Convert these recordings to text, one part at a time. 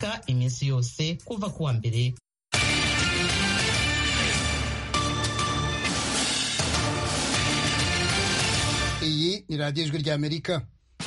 ka iminsi yose kuva ku wa mbere iyi ni radiyo ijwi ry'amerika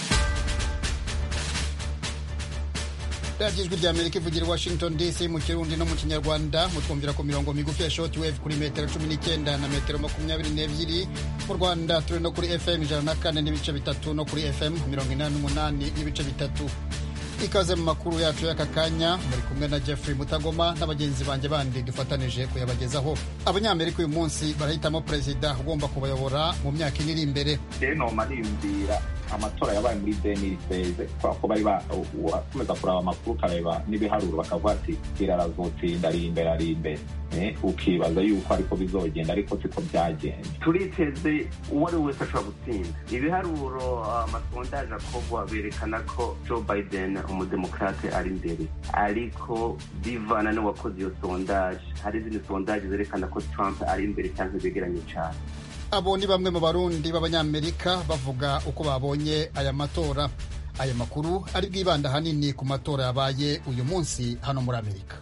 radiyo ijwi ry'amerika ivugira i washington dc mu kirundi no mu kinyarwanda mutwumvira ku mirongo migufi ya shoti wevu kuri metero cumi n'icyenda na metero makumyabiri n'ebyiri mu rwanda turi no kuri fm ijana na kane n'ibice bitatu no kuri fm mirongo inani n'umunani n'ibice bitatu ikaze mu makuru yacu y'aka kanya muri kumwe na jeffrey mutagoma na bagenzi banjye bandi dufatanije kuyabagezaho abanyamerika uyu munsi barahitamo perezida ugomba kubayobora mu myaka ine iri imbere rero mariyumvira amatora yabaye muri deniri seze kubera ko bari bakomeza kuraba amakuru ukareba n'ibiharuro bakavuga ati irarazotsinda ari imbere ari imbere ukibaza yuko ariko bizogenda ariko siko byagenze turiteze uwo ari we wese ashobora gutsinda ibiharuro amasondaje akorwa berekana ko joe biden umudemokrate ari imbere ariko bivana n'uwakoze iyo sondaje hari izindi sondaje zerekana ko trump ari imbere cyangwa begeranye cyane abo ni bamwe mu barundi b'abanyamerika bavuga uko babonye aya matora aya makuru ari bwibanda ahanini ku matora yabaye uyu munsi hano muri amerika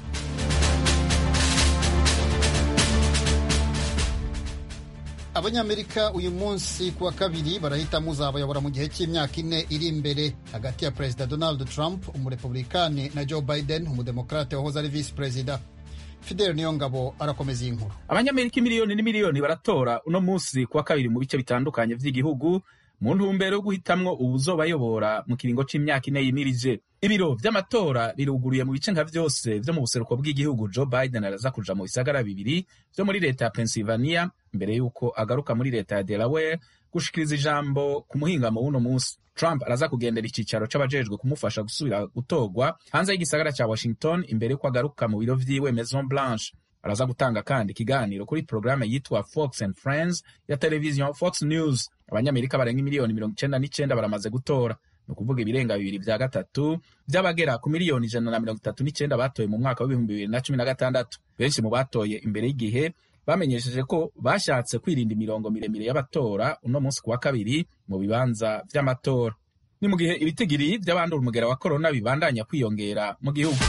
abanyamerika uyu munsi ku wa kabiri barahitamo uzabayobora mu gihe cy'imyaka ine iri imbere hagati ya perezida donald trump umurepublikani na joe biden umudemokrate wahoze ari visi perezida fidel niyongabo arakomeza iyi nkuru abanyamerika miliyoni n'imiliyoni baratora uno munsi ku wa kabiri mu bice bitandukanye by'igihugu mu ntumbero yo guhitamwo uwuzobayobora mu kiringo c'imyaka ine yimirije ibiro vy'amatora biruguruye mu bice nka vyose vyo mu buseruko bw'igihugu joe biden araza kuja mu bisagara bibiri vyo muri leta ya pennsylvania mbere y'uko agaruka muri leta ya delaware gushikiriza ijambo ku muhingamo w'uno munsi trump araza kugendera icicaro c'abajejwe kumufasha gusubira gutorwa hanze y'igisagara ca washington imbere y'uko agaruka mu biro vyiwe maison blanche araza gutanga kandi ikiganiro kuri porogaramu yitwa fox and friends ya televiziyo fox news abanyamerika barenga miliyoni mirongo icenda n'icenda baramaze gutora ni ukuvuga ibirenga bibiri vya gatatu vy'abagera ku miliyoni ijana na mirongo itatu n'icenda batoye mu mwaka w'ibihumbi bibiri na cumi na gatandatu benshi mu batoye imbere y'igihe bamenyesheje ko bashatse kwirinda imirongo miremire y'abatora uno munsi ku wa kabiri mu bibanza vy'amatora ni mu gihe ibitigiri vy'abandura umugera wa korona bibandanya kwiyongera mu gihugu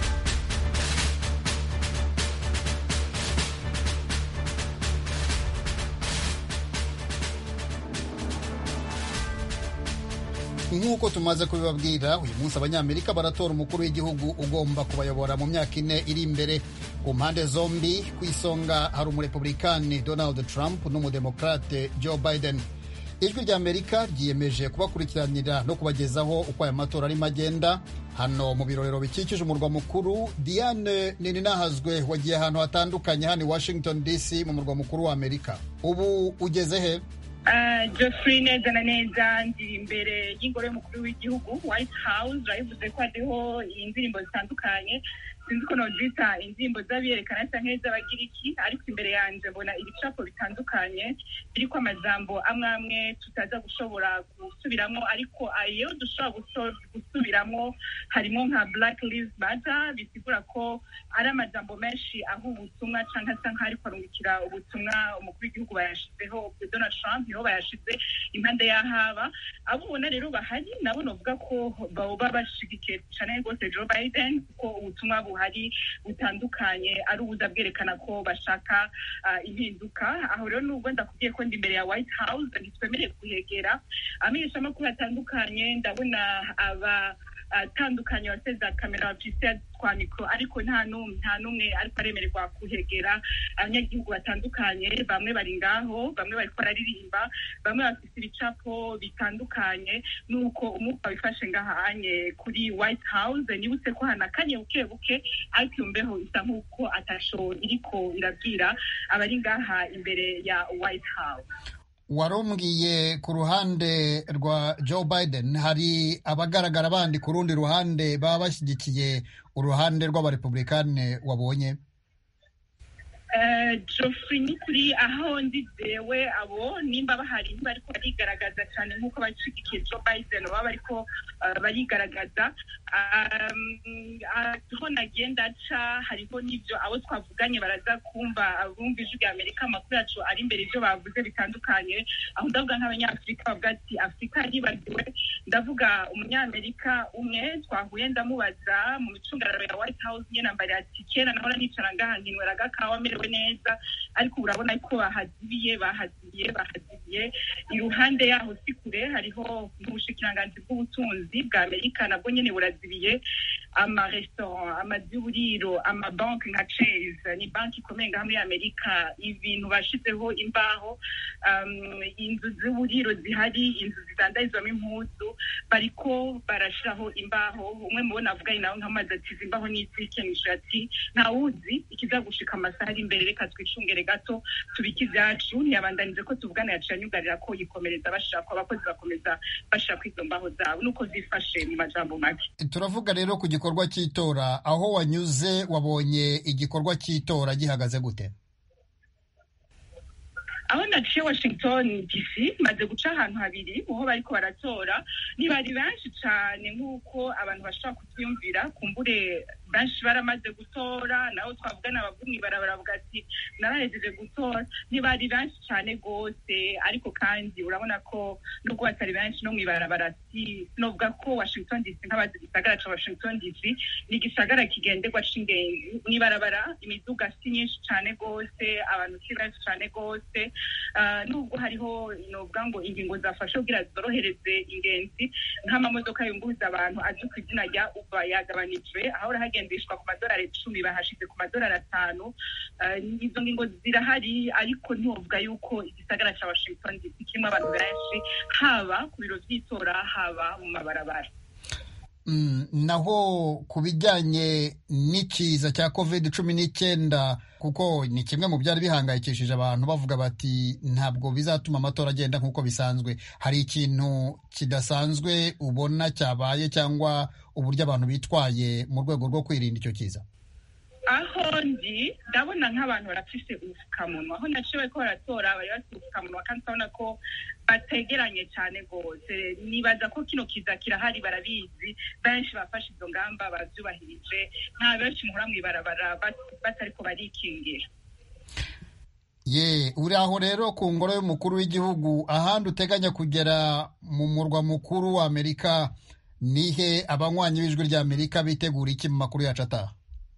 nk'uko tumaze kubibabwira uyu munsi abanyamerika baratora umukuru w'igihugu ugomba kubayobora mu myaka ine iri imbere ku mpande zombi ku isonga hari umurepublikani donald trump n'umudemokrate joe biden ijwi rya amerika ryiyemeje kubakurikiranira no kubagezaho uko aya matora arimo agenda hano mu birorero bikikije umurwa mukuru diane nininahazwe wagiye ahantu hatandukanye hano i washington dc mu murwa mukuru wa amerika ubu ugeze he Geoffrey neza na neza ndi imbere y'ingoro y'umukuru w'igihugu white house urabivuze ko hariho indirimbo zitandukanye sinzi ko nozita indirimbo z'abiyerekana cyangwa iz'abagiriki ariko imbere yanjye mbona ibicapo bitandukanye biriko amajambo amwe amwe tutaza gushobora gusubiramo ariko ayo dushobora gusubiramo harimo nka black lives matter bisigura ko ari amajambo menshi aho ubutumwa cyangwa asa nk'aho ariko arungikira ubutumwa umukuru w'igihugu bayashizeho donald trump niho bayashize impande y'ahaba abo ubona rero bahari nabo novuga ko baba bashigikiye cyane rwose joe biden kuko ubutumwa buhari butandukanye ari ubuza bwerekana ko bashaka impinduka aho rero nubwo ndakubwiye ko ndi imbere ya white house ntitwemereye kuhegera amenyeshamakuru atandukanye ndabona aba atandukanye waseza kamera bafise twa mikoro ariko nta n'umwe nta n'umwe ariko aremererwa kuhegera abanyagihugu batandukanye bamwe bari ngaho bamwe bariko bararirimba bamwe bafise ibicapo bitandukanye nuko umwuka wifashe ngahanye kuri white house nibutse ko hanakanye buke buke ariko iyo mbeho isa nk'uko atasho iriko irabwira abari ngaha imbere ya white house warumbwiye ku ruhande rwa joe biden hari abagaragara bandi ku rundi ruhande baba bashyigikiye uruhande rw'abarepublikani wabonye Geoffrey ni kuri aho ndi jewe abo nimba bahari bariko barigaragaza cyane nk'uko abashigikiye Joe Biden baba bariko barigaragaza aho nagenda aca hariho n'ibyo abo twavuganye baraza kumva bumva ijwi rya amerika amakuru yacu ari imbere ibyo bavuze bitandukanye aho ndavuga nk'abanyafurika bavuga ati afurika yibagiwe ndavuga umunyamerika umwe twahuye ndamubaza mu micungararo ya white house nyine ambariye ati kera nahora nicara ngaha nkinywera agakawa amerewe neza ariko urabona ko bahazibiye bahazibiye bahazibiye iruhande yaho si kure hariho ubushikiranganzi bw'ubutunzi bwa amerika nabwo nyine burazibiye amaresitora amazu y'uburiro amabanki nka chase ni banki ikomeye ngaha muri amerika ibintu bashizeho imbaho inzu z'uburiro zihari inzu zidandarizwamo impuzu bariko barashiraho imbaho umwe mubona avuganye nawe nk'amazi ati izi imbaho n'izikenisha ati ntawuzi ikizagushika amasaha ari imbere reka twicungere gato tubike ibyacu ntiyabandanije ko tuvugana yaciye anyugarira ko yikomereza bashaka ko abakozi bakomeza bashaka izo mbaho zabo nuko zifashe mu majambo make turavuga rero ku gikorwa cy'itora aho wanyuze wabonye igikorwa cy'itora gihagaze gute aho naciye washington dc maze guca ahantu habiri uho bariko baratora ntibari benshi cane nk'uko abantu bashobora kubyumvira kumbure benshi baramaze gutora naho twavugana abavumwi baravuga ati narahejeje gutora ntibari benshi cane rwose ariko kandi urabona ko nubwo batari benshi no mw'ibarabara sinovuga ko washington dc nk'abazi igisagara ca washington dc ni igisagara kigenderwa c'ingenzi mw'ibarabara imiduga si myinshi cane rwose abantu si benshi cane rwose nubwo hariho novuga ngo ingingo zafashe kugira zorohereze ingenzi nk'amamodoka yunguruza abantu azwi ku izina rya uba yagabanijwe aho hagendeshwa ku madolari icumi bahashize ku madolari atanu izo ngingo zirahari ariko ntiwovuga yuko igisagara cya washington dc kirimo abantu benshi haba ku biro by'itora haba mu mabarabara naho ku bijyanye n'ikiza cya covid cumi n'icyenda kuko ni kimwe mu byari bihangayikishije abantu bavuga bati ntabwo bizatuma amatora agenda nk'uko bisanzwe hari ikintu kidasanzwe ubona cyabaye cyangwa uburyo abantu bitwaye mu rwego rwo kwirinda icyo kiza aho ndi ndabona nk'abantu barafise ubupfukamunwa aho naciye bariko baratora bari bafite ubupfukamunwa kandi urabona ko bategeranye cyane rwose nibaza ko kino kiza kirahari barabizi benshi bafashe izo ngamba bavyubahirije nta benshi muhora mw'ibarabara batariko barikingira ye uri aho rero ku ngoro y'umukuru w'igihugu ahandi uteganya kugera mu murwa mukuru wa amerika nihe abanywanyi b'ijwi rya amerika bitegura iki mu makuru yacu ataha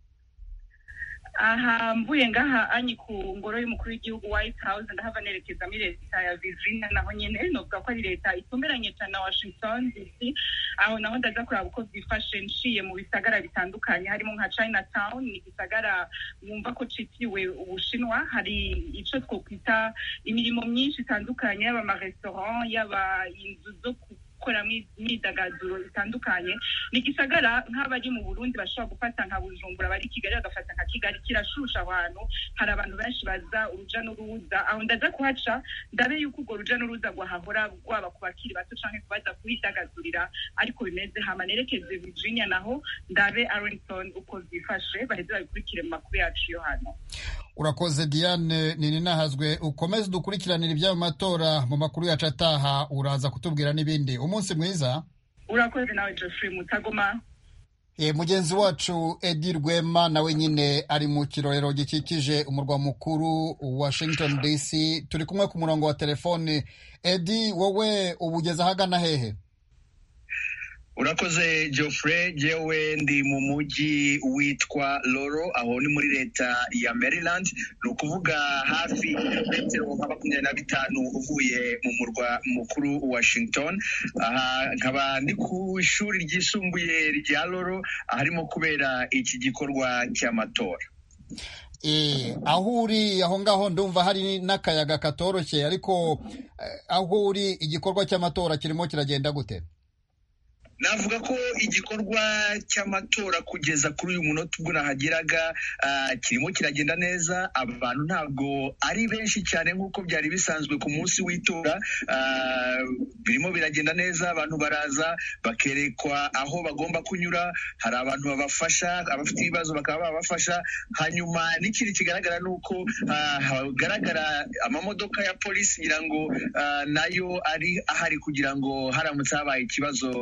aha mvuye ngaha anyi ku ngoro y'umukuru w'igihugu white house ndahava nerekeza muri leta ya virginia naho nyine novuga ko ari leta itumberanye cyane na washington dc aho naho ndaza kuraba uko byifashe nciye mu bisagara bitandukanye harimo nka chinatown ni igisagara wumva ko citiriwe ubushinwa hari ico twokwita imirimo myinshi itandukanye yaba amarestaurant yaba inzu zo gukoramo imyidagaduro itandukanye ni igisagara nk'abari mu burundi bashobora gufata nka bujumbura bari kigali bagafata nka kigali kirashusha abantu hari abantu benshi baza uruja n'uruza aho ndaza kuhaca ndabe yuko urwo ruja n'uruza rwahahora rwaba ku bakiri bato canke kubaza kuhidagadurira ariko bimeze hama nerekeze virginia naho ndabe arlington uko vyifashe baheze babikurikire mu makuru yacu yo hano urakoze diane nini nahazwe ukomeze dukurikiranira iby'ayo matora mu makuru yacu ataha uraza kutubwira n'ibindi umunsi mwiza urakoze nawe geoffrey mutagoma e, mugenzi wacu edi rwema nawe nyine ari mu kirorero gikikije umurwa mukuru washington dc turi kumwe ku murongo wa telefone edi wowe uba ugeze ahagana hehe urakoze geoffrey jewe ndi mu mujyi witwa loro aho ni muri leta ya maryland ni ukuvuga hafi metero nka makumyabiri na bitanu uvuye mu murwa mukuru washington aha nkaba ndi ku ishuri ryisumbuye rya loro aharimo kubera iki gikorwa cy'amatora aho uri aho ngaho ndumva hari n'akayaga katoroshye ariko aho uri igikorwa cy'amatora kirimo kiragenda gute navuga ko igikorwa cy'amatora kugeza kuri uyu munota ubwo nahageraga kirimo kiragenda neza abantu ntabwo ari benshi cyane nk'uko byari bisanzwe ku munsi w'itora birimo biragenda neza abantu baraza bakerekwa aho bagomba kunyura hari abantu babafasha abafite ibibazo bakaba babafasha hanyuma n'ikindi kigaragara ni uko hagaragara amamodoka ya polisi ngira ngo nayo ari ahari kugira ngo haramutse habaye ikibazo babe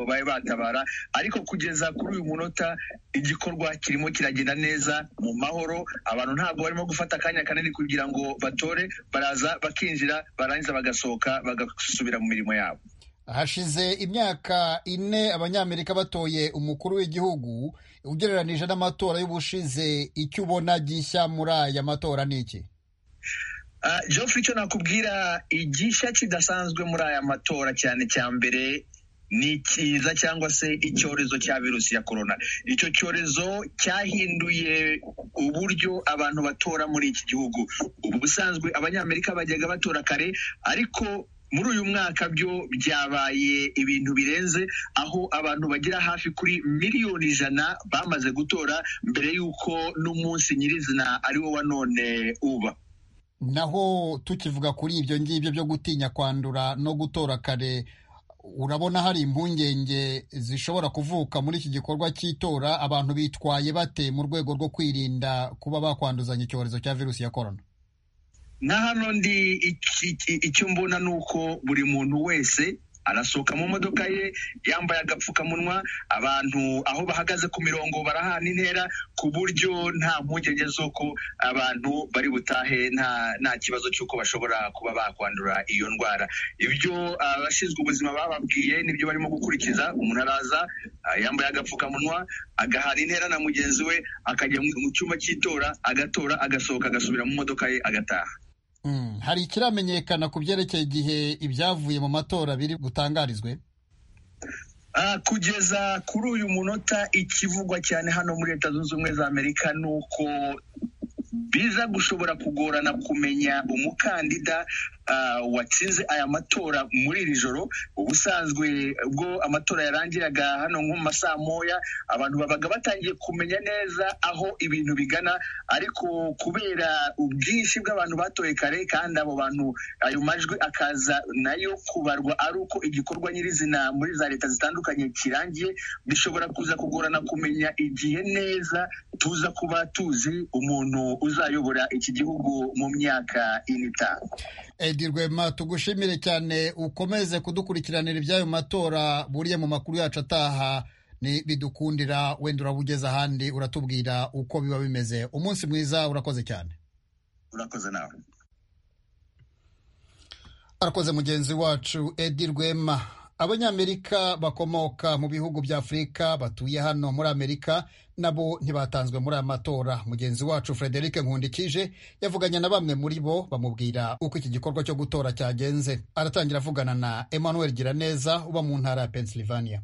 kubatabara ariko kugeza kuri uyu munota igikorwa kirimo kiragenda neza mu mahoro abantu ntabwo barimo gufata akanya kanini kugira ngo batore baraza bakinjira barangiza bagasohoka bagasubira mu mirimo yabo hashize imyaka ine abanyamerika batoye umukuru w'igihugu ugereranije n'amatora y'ubushize icyo ubona gishya muri aya matora ni iki Geoffrey icyo nakubwira igishya kidasanzwe muri aya matora cyane cya mbere ni ikiza cyangwa se icyorezo cya virusi ya korona icyo cyorezo cyahinduye uburyo abantu batora muri iki gihugu ubu busanzwe abanyamerika bajyaga batora kare ariko muri uyu mwaka byo byabaye ibintu birenze aho abantu bagera hafi kuri miliyoni ijana bamaze gutora mbere y'uko n'umunsi nyirizina ari wo wa none uba naho tukivuga kuri ibyo ngibyo byo gutinya kwandura no gutora kare urabona hari impungenge zishobora kuvuka muri iki gikorwa cy'itora abantu bitwaye bate mu rwego rwo kwirinda kuba bakwanduzanya icyorezo cya virusi ya korona na hano ndi icyo mbona ni uko buri muntu wese arasohoka mu modoka ye yambaye agapfukamunwa abantu aho bahagaze ku mirongo barahana intera ku buryo nta mpungenge z'uko abantu bari butahe nta nta kibazo cy'uko bashobora kuba bakwandura iyo ndwara ibyo abashinzwe ubuzima bababwiye nibyo barimo gukurikiza umuntu araza yambaye agapfukamunwa agahana intera na mugenzi we akajya mu cyumba cy'itora agatora agasohoka agasubira mu modoka ye agataha hari ikiramenyekana ku byerekeye igihe ibyavuye mu matora biri butangarizwe kugeza kuri uyu munota ikivugwa cyane hano muri leta zunze ubumwe za amerika ni uko biza gushobora kugorana kumenya umukandida watsinze aya matora muri iri joro ubusanzwe ubwo amatora yarangiraga hano nko mu masaa moya abantu babaga batangiye kumenya neza aho ibintu bigana ariko kubera ubwinshi bw'abantu batoye kare kandi abo bantu ayo majwi akaza nayo kubarwa ari uko igikorwa nyirizina muri za leta zitandukanye kirangiye bishobora kuza kugorana kumenya igihe neza tuza kuba tuzi umuntu uzayobora iki gihugu mu myaka ine itanu edi rwema tugushimire cyane ukomeze kudukurikiranira iby'ayo matora buriya mu makuru yacu ataha bidukundira wenda uraba ugeze ahandi uratubwira uko biba bimeze umunsi mwiza urakoze cyane urakoze nawe arakoze mugenzi wacu edi rwema abanyamerika bakomoka mu bihugu bya afurika batuye hano muri amerika nabo ntibatanzwe muri aya matora mugenzi wacu frederic nkundikije yavuganye na bamwe muri bo bamubwira uko iki gikorwa cyo gutora cyagenze aratangira avugana na emmanuel giraneza uba mu ntara ya pennsylvania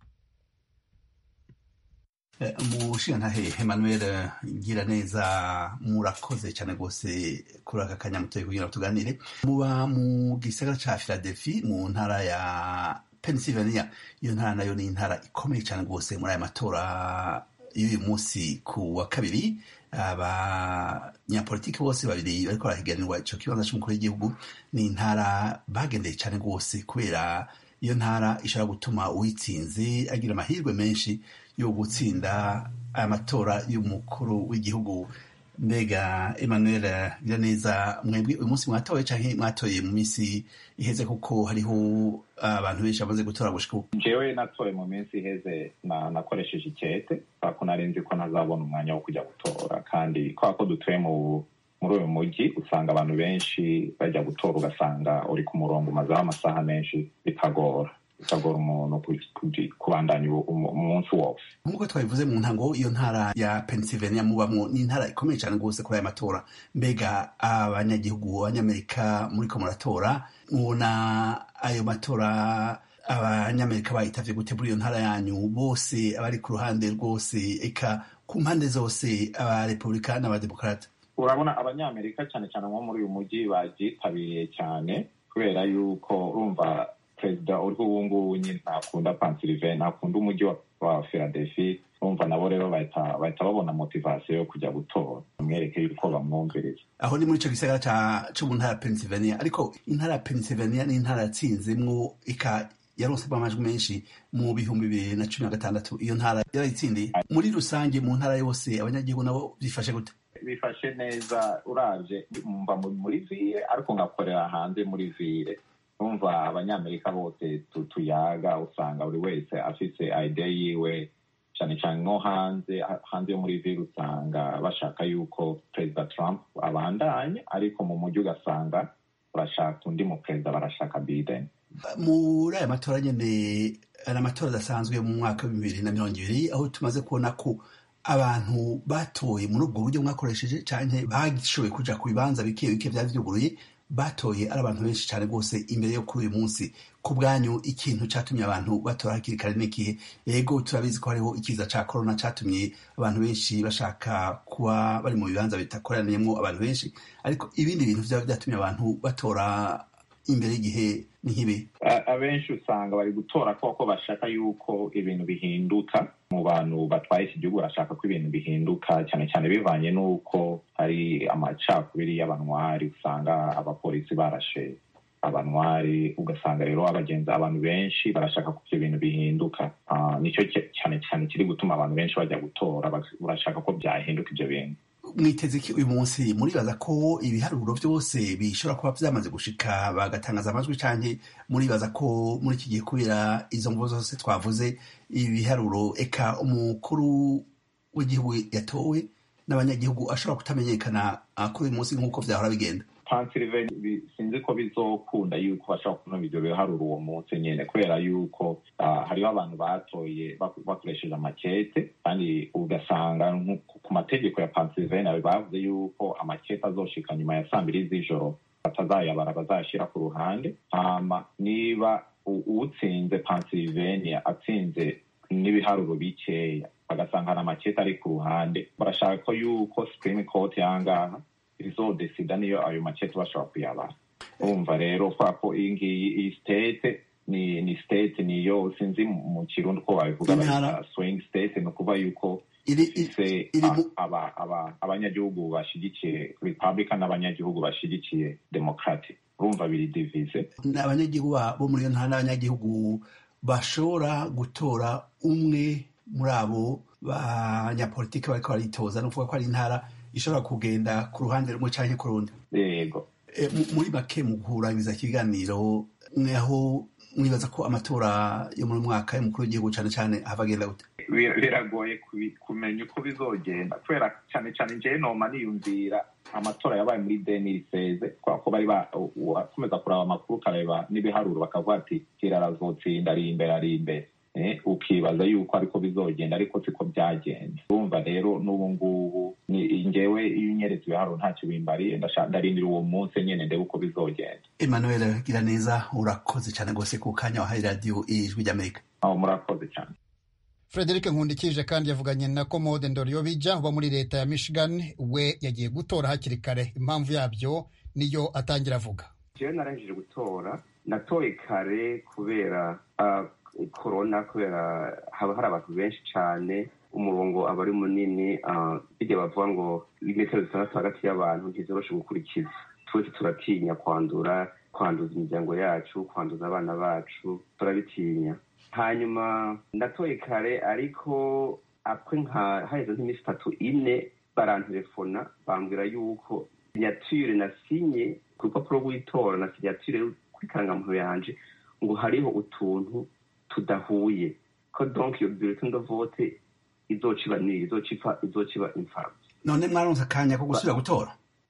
umushingantahe emmanuel giraneza murakoze cyane rwose kuri aka kanya mutoye kugira ngo tuganire muba mu gisagara cya philadelphia mu ntara ya pennsylvania iyo ntara nayo ni intara ikomeye cyane rwose muri aya matora y'uyu munsi ku wa kabiri abanyapolitiki bose babiri bariko barahiganirwa ico kibanza c'umukuru w'igihugu ni intara bagendeye cyane rwose kubera iyo ntara ishobora gutuma uwitsinze agira amahirwe menshi yo gutsinda aya matora y'umukuru w'igihugu mbega emmanuel biraneza mwebwe uyu munsi mwatoye canke mwatoye mu minsi iheze kuko hariho abantu benshi bamaze gutora gushika ubu jewe natoye mu minsi iheze nakoresheje ikete kubera nari nzi ko ntazabona umwanya wo kujya gutora kandi kubera ko dutuye mu muri uyu mujyi usanga abantu benshi bajya gutora ugasanga uri ku murongo umazeho amasaha menshi bikagora bikagora umuntu kubandanya umunsi wose nk'uko twabivuze mu ntango iyo ntara ya pennsylvania mubamwo ni intara ikomeye cyane rwose kuri aya matora mbega abanyagihugu abanyamerika muri ko muratora mubona ayo matora abanyamerika bayitavye gute muri iyo ntara yanyu bose abari ku ruhande rwose eka ku mpande zose abarepublika n'abademokarata urabona abanyamerika cyane cyane nko muri uyu mujyi babyitabiriye cyane kubera yuko urumva perezida uriho ubu ngubu nyine ntakunda pansilive ntakunda umujyi wa philadelphia urumva nabo rero bahita babona motivasiyo yo kujya gutora bamwereke yuko bamwumviriza aho ni muri icyo gisagara cyo mu ntara ya pennsylvania ariko intara ya pennsylvania ni intara yatsinzemwo ika yaronsemo amajwi menshi mu bihumbi bibiri na cumi na gatandatu iyo ntara yarayitsindiye muri rusange mu ntara yose abanyagihugu nabo bifashe gute bifashe neza uraje mba muri vire ariko ngakorera hanze muri vire umva abanyamerika bose tuyaga usanga buri wese afise ide yiwe cyane cyane no hanze hanze yo muri vile usanga bashaka yuko perezida trump abandanye ariko mu mujyi ugasanga barashaka undi mu perezida barashaka biden muri aya matora nyine ari amatora adasanzwe mu mwaka wa bibiri na mirongo ibiri aho tumaze kubona ko abantu batoye muri ubwo buryo mwakoresheje cyane bashoboye kuja ku bibanza bike bike byari byuguruye batoye ari abantu benshi cyane rwose imbere yo kuri uyu munsi ku bwanyu ikintu cyatumye abantu batora hakiri kare n'igihe yego turabizi ko hariho ikiza cya korona cyatumye abantu benshi bashaka kuba bari mu bibanza bitakoraniyemo abantu benshi ariko ibindi bintu byaba byatumye abantu batora imbere y'igihe ni nk'ibi abenshi usanga bari gutora koko bashaka yuko ibintu bihinduka mu bantu batwaye iki gihugu barashaka ko ibintu bihinduka cyane cyane bivanye n'uko hari amacakubiri y'abanwari usanga abapolisi barashe abanwari ugasanga rero abagenzi abantu benshi barashaka ko ibyo bintu bihinduka nicyo cyane cyane kiri gutuma abantu benshi bajya gutora barashaka ko byahinduka ibyo bintu mwiteze iki uyu munsi muribaza ko ibiharuro byose bishobora kuba byamaze gushika bagatangaza amajwi cyane muribaza ko muri iki gihe kubera izo mvugo zose twavuze ibiharuro eka umukuru w'igihugu yatowe n'abanyagihugu ashobora kutamenyekana kuri uyu munsi nk'uko byahora bigenda pansylvania sinzi ko bizokunda yuko bashobora kunoma ibyo biharuro uwo munsi nyine kubera yuko hariho abantu batoye bakoresheje amakete kandi ugasanga ku mategeko ya pansylvania bavuze yuko amakete azoshika nyuma ya saa mbiri z'ijoro batazayabara bazayashyira ku ruhande hama niba utsinze pansylvania atsinze n'ibiharuro bikeya bagasanga hari amakete ari ku ruhande barashaka ko yuko supreme court yangaha izodesida niyo ayo makete bashobora kuyabara urumva rero kwa ko iyi ngiyi iyi state ni ni state niyo sinzi mu kirundi ko babivuga bayita swing state ni ukuvuga yuko ifise abanyagihugu bashigikiye republican n'abanyagihugu bashigikiye democratic urumva biri divize abanyagihugu bo muri iyo ntara n'abanyagihugu bashobora gutora umwe muri abo banyapolitiki bariko baritoza ni ukuvuga ko ari intara ishobora kugenda ku ruhande rumwe cyangwa ku rundi yego muri make mu guhuranyiriza ikiganiro aho mwibaza ko amatora yo muri mwaka y'umukuru w'igihugu cyane cyane ahagenda gute biragoye kumenya uko bizogenda kubera cyane cyane njyewe noma niyumvira amatora yabaye muri deniri seze kubera ko bari bakomeza kureba amakuru ukareba n'ibiharuro bakavuga ati kirara azotsinda ari imbere ari imbere ukibaza yuko ariko bizogenda ariko siko byagenze urumva rero n'ubu ngubu ngewe iyo unyeretse ibiharuro ntacyo bimbariye ndarindira uwo munsi nyine ndebe uko bizogenda emmanuel gira neza urakoze cyane rwose ku kanya wahaye radiyo ijwi ry'amerika aho murakoze cyane frederic nkundikije kandi yavuganye na komode ndoriyobija uba muri leta ya michigan we yagiye gutora hakiri kare impamvu yabyo niyo atangira avuga jewe narangije gutora natoye kare kubera korona kubera haba hari abantu benshi cyane umurongo aba ari munini bijya bavuga ngo metero zitandatu hagati y'abantu ntizoroshe gukurikiza twese turatinya kwandura kwanduza imiryango yacu kwanduza abana bacu turabitinya hanyuma ndatoye kare ariko apwe nka haheze nk'iminsi itatu ine barantelefona bambwira yuko sinyatire nasinye ku rupapuro rw'itora na sinyatire kuri karangamuntu yanje ngo hariho utuntu tudahuye ko donc iyo bulletin de vote izociba niri izocipa izociba imfabusa none mwaronse akanya ko gusubira gutora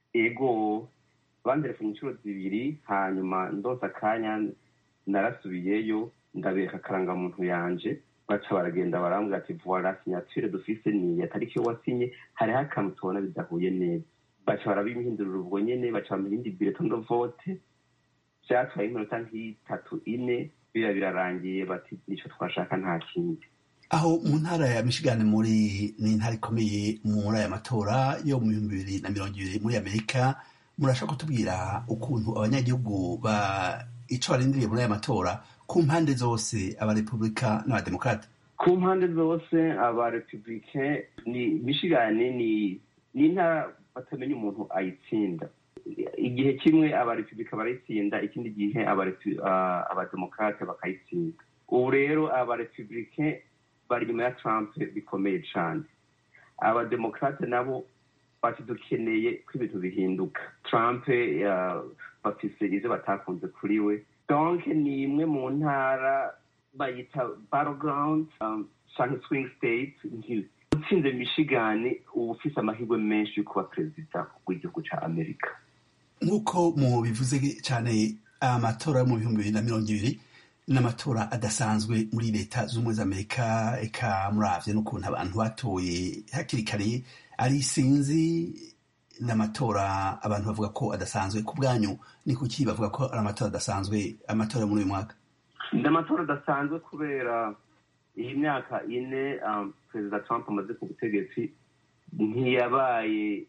ego banderefone inshuro zibiri hanyuma ndonse akanya narasubiyeyo ndabereka akarangamuntu yanje baca baragenda barambwira ati voila signature dufise ni ya tariki yo wasinye hariho akantu tubona bidahuye neza baca barabimhindurira ubwo nyene baca bamuha indi bulletin de vote vyatwaye iminota nk'itatu ine biriya birarangiye bati nicyo twashaka nta kindi aho mu ntara ya michigan muri ni intara ikomeye muri aya matora yo mu bihumbi bibiri na mirongo ibiri muri amerika murashaka kutubwira ukuntu abanyagihugu ba ico barindiriye muri aya matora ku mpande zose abarepublika n'abademokarate ku mpande zose abarepublike ni michigan ni ni intara batamenya umuntu ayitsinda igihe kimwe abarepublika barayitsinda ikindi gihe abademokarate bakayitsinda ubu rero abarepublike bari inyuma ya trump bikomeye cyane abademokarate nabo bati dukeneye ko ibintu bihinduka trump bafise izo batakunze kuri we donc ni imwe mu ntara bayita battleground um, canke swing state nki- utsinze michigan uba ufise amahirwe menshi yo kuba perezida w'igihugu ca amerika nk'uko mu bivuze cyane amatora yo mu bihumbi bibiri na mirongo ibiri n'amatora adasanzwe muri leta z'ubumwe z'amerika eka muravye n'ukuntu abantu batoye hakiri kare ari sinzi n'amatora abantu bavuga ko adasanzwe ku bwanyu ni kuki bavuga ko ari amatora adasanzwe amatora yo muri uyu mwaka ni amatora adasanzwe kubera iyi myaka ine um, perezida trump amaze ku butegetsi ntiyabaye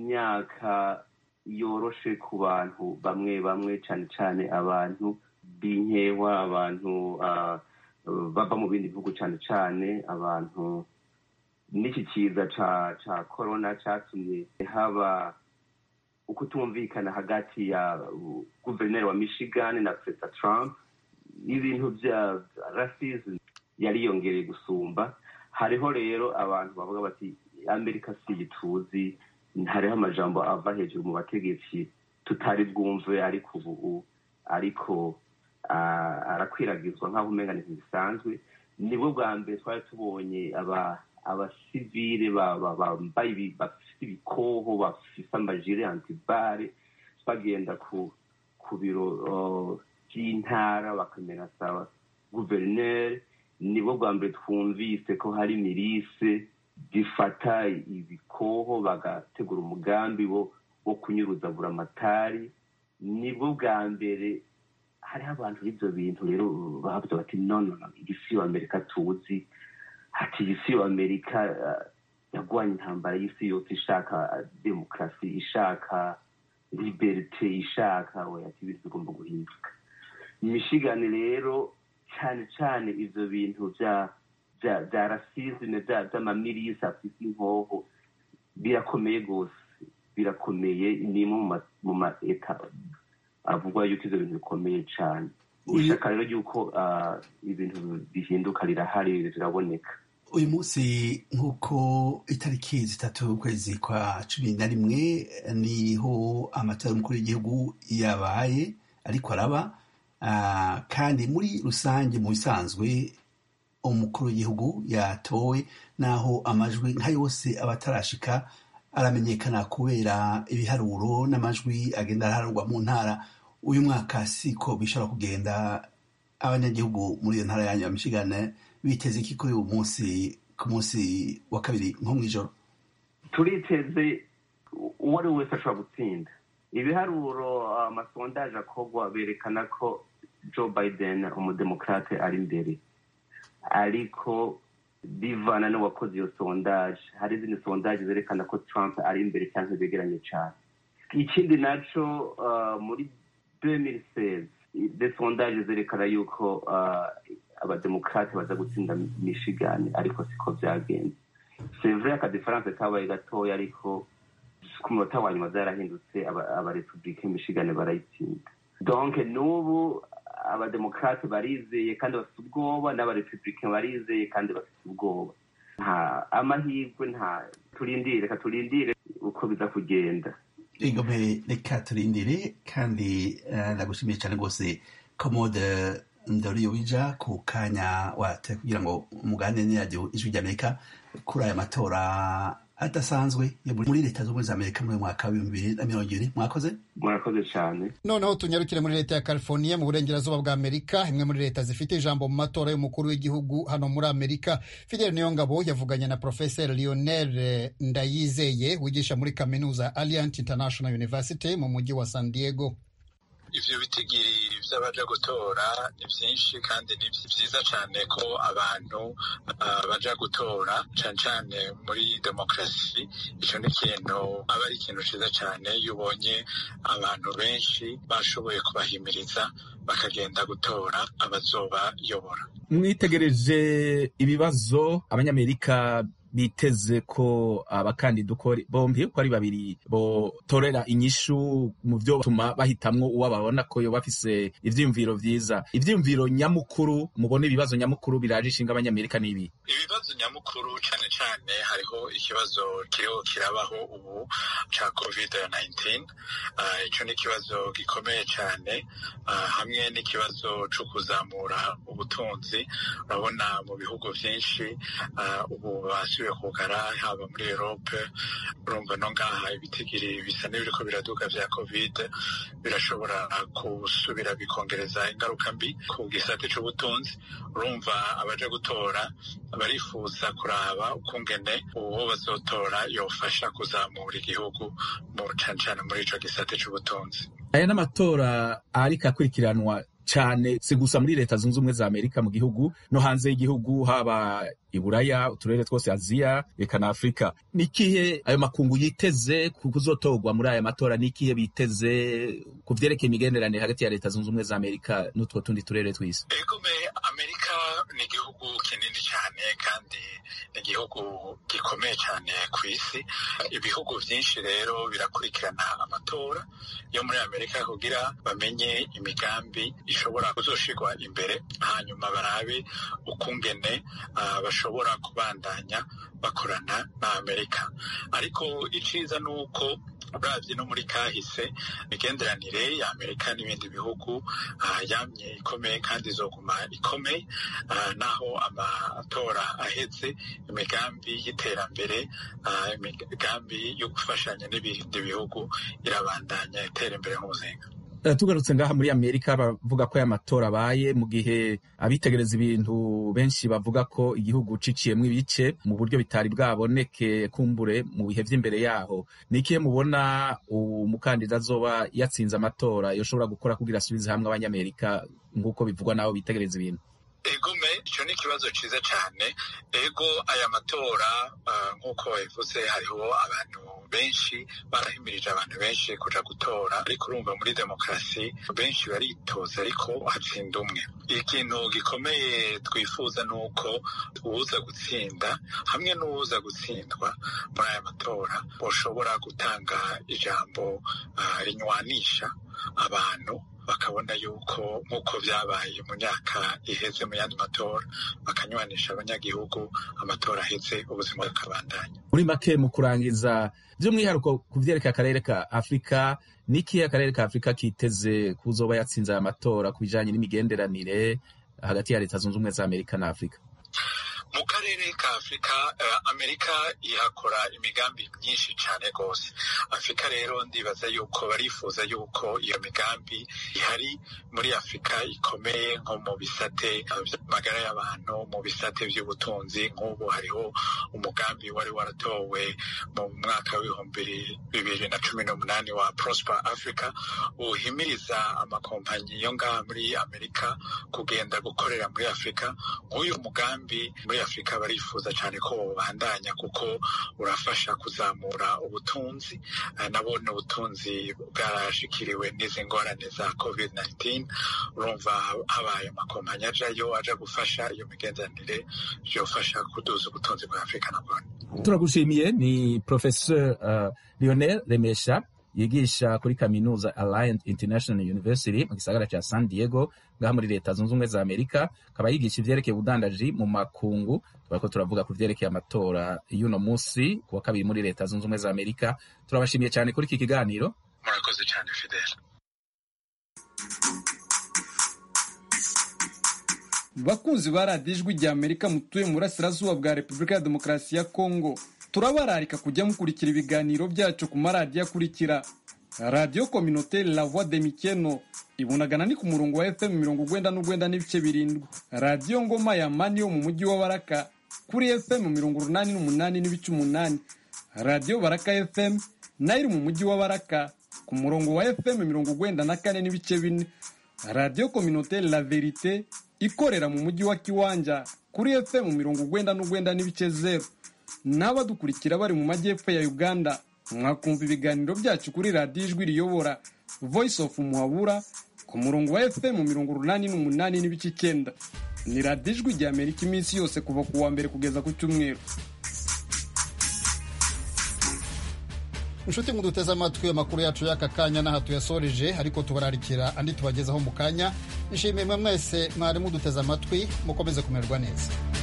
imyaka yoroshe ku bantu bamwe bamwe cyane cyane abantu b'inkewa abantu uh, bava mu bindi bihugu cyane cyane abantu n'iki kiza ca ca corona cyatumye haba ukutumvikana hagati ya uh, guverineri wa michigan na perezida trump ibintu bya racism yariyongereye gusumba hariho rero abantu bavuga bati amerika si ituzi hariho amajambo ava hejuru mu bategetsi tutari bwumve ariko ubu ariko ah, arakwiragizwa nk'aho umenga ni ibintu bisanzwe nibwo bwa mbere twari tubonye aba abasivile ba- ba- bambaye ibi- bafise ibikoho bafise amajire antibare bagenda ku ku biro uh, by'intara bakamenasa guverineri nibwo bwa mbere twumvise ko hari mirise zifata ibikoho bagategura umugambi wo wo kunyuruza buramatari nibwo bwa mbere hariho abantu b'ibyo bintu rero bavuze bati no no no iyi si amerika tuzi ati iyi si amerika uh, yagwanye intambara y'isi yose ishaka uh, demokarasi ishaka liberite ishaka we ati ibintu bigomba guhinduka michigan rero cyane cyane ivyo bintu vya vya vya rasisme vya vy'amamirisi afise inkoho birakomeye gose birakomeye ni imwe mu ma- mu ma eta avuga yuko ivyo bintu bikomeye cane Uyu- ishaka rero ry'uko ah, ibintu bihinduka rirahari riraboneka uyu munsi nk'uko itariki zitatu ukwezi kwa cumi na rimwe niho amatora y'umukuru w'igihugu yabaye ariko araba Ah, kandi muri rusange mu bisanzwe umukuru w'igihugu yatowe naho amajwi nka yose aba atarashika aramenyekana kubera ibiharuro n'amajwi agenda araharurwa mu ntara uyu mwaka siko bishobora kugenda abanyagihugu muri iyo ntara yanyu ya Michigan biteze iki kuri uyu munsi ku munsi wa kabiri nko mw'ijoro turiteze uwo ari we wese ashobora gutsinda ibiharuro amasondaje akorwa berekana ko joe biden umudemokrate ari imbere ariko bivana n'uwakoze iyo sondaje hari izindi sondaje zerekana ko trump ari imbere cyangwa begeranye cyane ikindi naco uh, muri 2016 de sondaje zerekana yuko uh, abademokrate baza gutsinda michigan ariko siko byagenze c'est vrai akadifaranse kabaye gatoya ariko ku munota wa nyuma byarahindutse abarepublike michigan barayitsinda donc n'ubu abademokrate barizeye kandi bafite ubwoba n'abarepublike barizeye kandi bafite ubwoba nta amahirwe nta turindire reka turindire uko biza kugenda ingome reka turindire kandi eh, ndagushimiye cyane rwose komode ndoriyo wija ku kanya wate kugira ngo umugane n'iradiyo ijwi ry'amerika kuri aya matora adasanzwe yo muri leta z'ubumwe za amerika muri uyu mwaka w'ibihumbi bibiri na mirongo ibiri mwakoze murakoze cyane noneho tunyarukire muri leta ya california mu burengerazuba bwa amerika imwe muri leta zifite ijambo mu matora y'umukuru w'igihugu hano muri amerika fidel niyongabo yavuganye na professor lionel ndayizeye wigisha muri kaminuza alliant international university mu mujyi wa san diego ivyo bitigiri vy'abaja gutora ni vyinshi kandi ni vyiza cane ko abantu uh, baja gutora cane cane muri demokarasi ico ni ikintu aba ari ikintu ciza cane iyo ubonye abantu benshi bashoboye kubahimiriza bakagenda gutora abazobayobora mwitegereje ibibazo abanyamerika biteze ko abakandida uko bombi uko ari babiri botorera inyishu mu byo batuma bahitamwo uwo babona ko yoba afise ivyiyumviro vyiza ivyiyumviro nyamukuru mubona ibibazo nyamukuru biraje ishinga abanyamerika n'ibi ibibazo nyamukuru cane cane hariho ikibazo kiriho kirabaho ubu ca covid 19 uh, ico ni ikibazo gikomeye cane uh, hamwe n'ikibazo co kuzamura ubutunzi urabona mu bihugu vyinshi uh, ubu basubiye kugara haba muri Europe urumva no ngaha ibitigiri bisa n'ibiriko biraduga vya covid birashobora gusubira bikongereza ingaruka mbi ku gisate c'ubutunzi urumva abaje gutora barifuza kuraba ukungene uwo bazotora yofasha kuzamura igihugu mu cane cane muri ico gisate c'ubutunzi aya n'amatora ariko akurikiranwa cyane si gusa muri leta zunze ubumwe za amerika mu gihugu no hanze y'igihugu haba iburaya uturere twose aziya reka na afurika ni ikihe ayo makungu yiteze kuzotorwa muri aya matora ni ikihe biteze ku vyerekeye imigenderanire hagati ya leta zunze ubumwe za amerika n'utwo tundi turere tw'isi egome amerika ni igihugu kinini cyane kandi ni igihugu gikomeye cyane ku isi ibihugu byinshi rero birakurikirana amatora yo muri amerika kugira bamenye imigambi ishobora kuzoshirwa imbere hanyuma barabe ukungene uh, bashobora kubandanya bakorana na amerika ariko iciza ni uko uravye no muri kahise imigenderanire ya amerika n'ibindi bihugu uh, yamye ikomeye kandi izoguma ikomeye uh, naho amatora aheze imigambi y'iterambere uh, imigambi yo gufashanya n'ibindi bihugu irabandanya itera imbere nk'umuzinga tugarutse ngaha muri amerika bavuga ko aya matora abaye mu gihe abitegereza ibintu benshi bavuga ko igihugu ciciyemwo ibice mu buryo bitari bwaboneke kumbure mu bihe vy'imbere yaho ni ikihe mubona umukandida azoba yatsinze amatora yoshobora gukora kugira asubize hamwe abanyamerika nk'uko bivugwa n'abo bitegereza ibintu egome icyo ni ikibazo cyiza cyane ego aya matora nk'uko babivuze hariho abantu benshi barahimirije abantu benshi kuja gutora ariko urumva muri demokarasi benshi baritoza ariko hatsinda umwe ikintu gikomeye twifuza ni uko uwuza gutsinda hamwe n'uwuza gutsindwa muri aya matora bashobora gutanga ijambo rinywanisha abantu bakabona yuko nk'uko byabaye mu myaka iheze mu yandi matora bakanywanisha abanyagihugu amatora aheze ubuzima bukabandanya muri make mu kurangiza by'umwihariko ku vyerekeye akarere ka afurika n'ikihe akarere ka afurika kiteze kuzoba yatsinze aya matora ku bijanye n'imigenderanire hagati ya leta zunze ubumwe za amerika na afurika mu karere ka afurika uh, amerika ihakora imigambi myinshi cyane rwose afurika rero ndibaza yuko barifuza yuko iyo migambi ihari muri afurika ikomeye nko mu bisate by'amagara y'abantu mu bisate by'ubutunzi nk'ubu hariho umugambi wari waratowe mu mwaka w'ibihumbi bibiri na cumi n'umunani wa prosper africa uhimiriza amakompanyi yo ngaha muri amerika kugenda gukorera muri afurika nk'uyu mugambi muri afurika barifuza cyane ko babandanya kuko urafasha kuzamura ubutunzi nabone ubutunzi bwarashikiriwe n'izi ngorane za covid 19 urumva habaye amakompanyi ajayo aja gufasha iyo migenderanire byofasha kuduza ubutunzi bwa afurika nabone turagushimiye ni professeur uh, lionel remesha yigisha kuri kaminuza Alliant International University mu gisagara ca San Diego ngaha muri leta zunze ubumwe za Amerika akaba yigisha ivyerekeye ubudandaji mu makungu turako turavuga ku vyerekeye amatora y'uno musi kuwa kabiri muri leta zunze ubumwe za Amerika turabashimiye cyane kuri iki kiganiro murakoze cyane Fidel bakunzi ba radiyo ijwi rya amerika mutuye mu burasirazuba bwa repubulika ya demokarasi ya kongo turabararika kujya mukurikira ibiganiro byacu ku maradiyo akurikira radiyo kominoteri la voix de mikeno ibunagana ni ku murongo wa fm mirongo ugwenda n'ugwenda n'ibice birindwi radiyo ngoma ya mani yo mu mujyi wa baraka kuri fm mirongo urunani n'umunani n'ibice umunani radiyo baraka fm nayo iri mu mujyi wa baraka ku murongo wa fm mirongo ugwenda na kane n'ibice bine radiyo kominoteri la verite ikorera mu mujyi wa kiwanja kuri fm mirongo ugwenda n'ugwenda n'ibice zeru n'abadukurikira bari mu majyepfo ya uganda mwakumva ibiganiro byacu kuri radiyo ijwi riyobora voice of muhabura ku murongo wa fm mirongo urunani n'umunani n'ibice icyenda ni radiyo ijwi rya amerika iminsi yose kuva ku wa mbere kugeza ku cyumweru inshuti muduteze amatwi amakuru yacu y'aka kanya n'aha tuyasoreje ariko tubararikira andi tubagezaho mu kanya nshimiye mwe mwese mwari muduteze amatwi mukomeze kumererwa neza